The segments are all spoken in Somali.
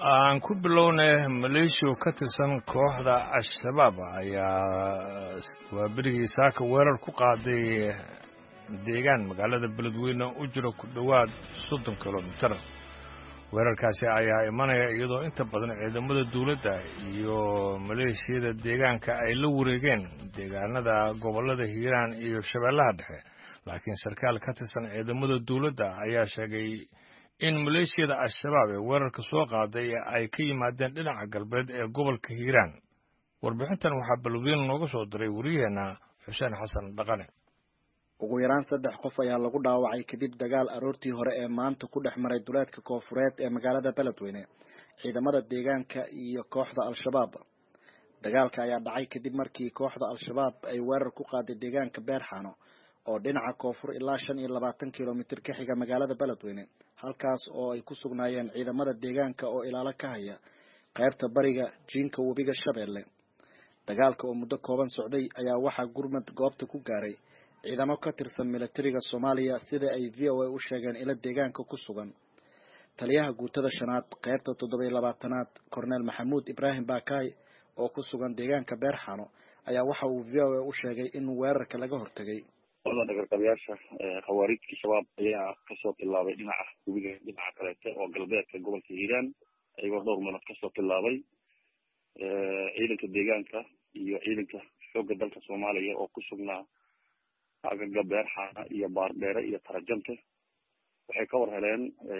aan ku bilownay maleeshiya ka tirsan kooxda al-shabaab ayaa waa berigii saaka weerar ku qaaday deegaan magaalada beledweyne u jira ku dhowaad soddon kilomitir weerarkaasi ayaa imanaya iyadoo inta badan ciidamada dawladda iyo maleeshiyada deegaanka ay la wareegeen deegaanada gobollada hiiraan iyo shabeellaha dhexe laakiin sarkaal ka tirsan ciidamada dawladda ayaa sheegay in maleeshiyada al-shabaab ee weerarka soo qaaday ay ka yimaadeen dhinaca galbeed ee gobolka hiiraan warbixintan waxaa beledweyne nooga soo diray wariyaheenna xuseen xasan dhaqane ugu yaraan saddex qof ayaa lagu dhaawacay kadib dagaal aroortii hore ee maanta ku dhex maray duleedka koofureed ee magaalada beledweyne ciidamada deegaanka iyo kooxda al-shabaab dagaalka ayaa dhacay kadib markii kooxda al-shabaab ay weerar ku qaaday deegaanka beerxano oo dhinaca koonfur ilaa shan iyo labaatan kilomitir ka xiga magaalada beledweyne halkaas oo ay ku sugnaayeen ciidamada deegaanka oo ilaalo ka haya qaybta bariga jiinka webiga shabeelle dagaalka oo muddo kooban socday ayaa waxaa gurmad goobta ku gaaray ciidamo ka tirsan militariga soomaaliya sida ay v o a u sheegeen ilo deegaanka ku sugan taliyaha guutada shanaad qaybta toddobiyo labaatanaad korneel maxamuud ibraahim baakaay oo ku sugan deegaanka beerxano ayaa waxa uu v o a u sheegay in weerarka laga hortegay qolada dhagarqabayaasha khawaarijka shabaab ayaa kasoo tilaabay dhinaca webiga dhinaca kaleete oo galbeedka gobolka hiiraan ayagoo dhowr meelood kasoo tilaabay ciidanka deegaanka iyo ciidanka xoogga dalka soomaaliya oo ku sugnaa agaga beerxaana iyo baardheere iyo tarajante waxay ka war heleen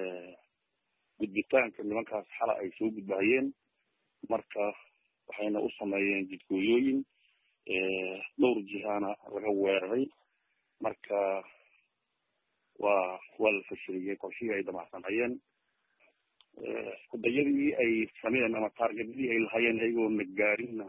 gudbitaanka nimankaas xala ay soo gudbahayeen marka waxayna u sameeyeen jidgooyooyin dhowr jihaana laga weeraray marka waa waa la fashiliyey qorshihii ay damacsanayeen kudayadii ay sameeyeen ama taargetyadii ay lahayeen ayagoona gaarinna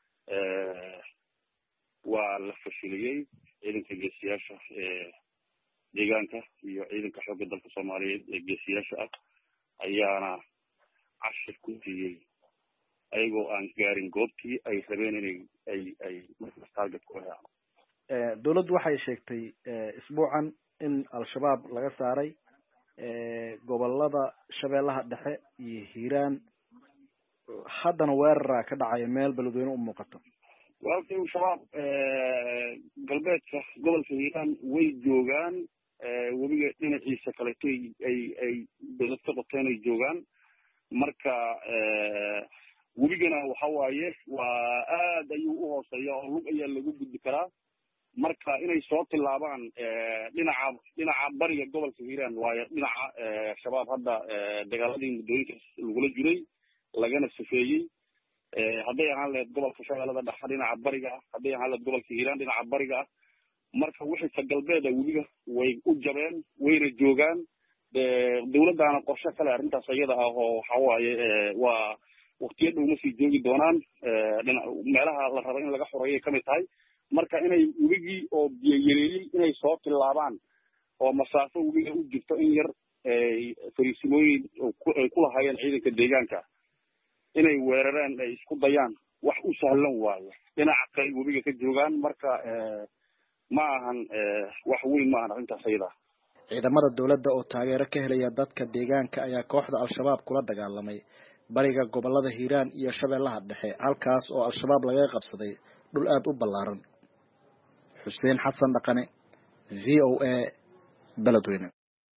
waa la fashiliyey ciidanka geesiyaasha ee deegaanka iyo ciidanka xoogga dalka soomaaliyeed ee geesiyaasha ah ayaana cashir ku siiyey ayagoo aan gaarin goobtii ay rabeen inay ay ay markaas target ku helaan dawladdu waxay sheegtay isbuucan in al-shabaab laga saaray gobolada shabeellaha dhexe iyo hiiraan haddana weerara ka dhacaya meel beledweyne u muuqato walkii shabaab galbeedka gobolka hiiraan way joogaan webiga dhinaciisa kaleeto ay ay dawlad ka qoteen ay joogaan marka webigana waxa waaye waa aad ayuu uhooseeya oo lug ayaa lagu gudbi karaa marka inay soo tilaabaan dhinaca dhinaca bariga gobolka hiiraan waayo dhinaca shabaab hadda dagaaladii muddooyinkaas lagula jiray lagana safeeyey hadday ahaan lahayd gobolka shabeellada dhexe dhinaca bariga ah hadday ahaan lahayd gobolka hiiraan dhinaca bariga ah marka wixii ka galbeeda webiga way u jabeen wayna joogaan dawladdaana qorshe kale arrintaas iyada ah oo waxa waaye waa waktiyo dhow ma sii joogi doonaan meelaha la raba in laga xoreeyay kamid tahay marka inay webigii oo biyo yareeyey inay soo tilaabaan oo masaafo webiga u jirto in yar fariisimooyin ay ku lahaayeen ciidanka deegaanka inay weerareen ay isku dayaan wax u sahlan waayo dhinaca kale webiga ka joogaan marka ma ahan wax weyn ma ahan arrintaas ayada ciidamada dawladda oo taageero ka helaya dadka deegaanka ayaa kooxda al-shabaab kula dagaalamay bariga gobolada hiiraan iyo shabeellaha dhexe halkaas oo al-shabaab laga qabsaday dhul aada u ballaaran xuseen xasan dhaqane v o a beledweyne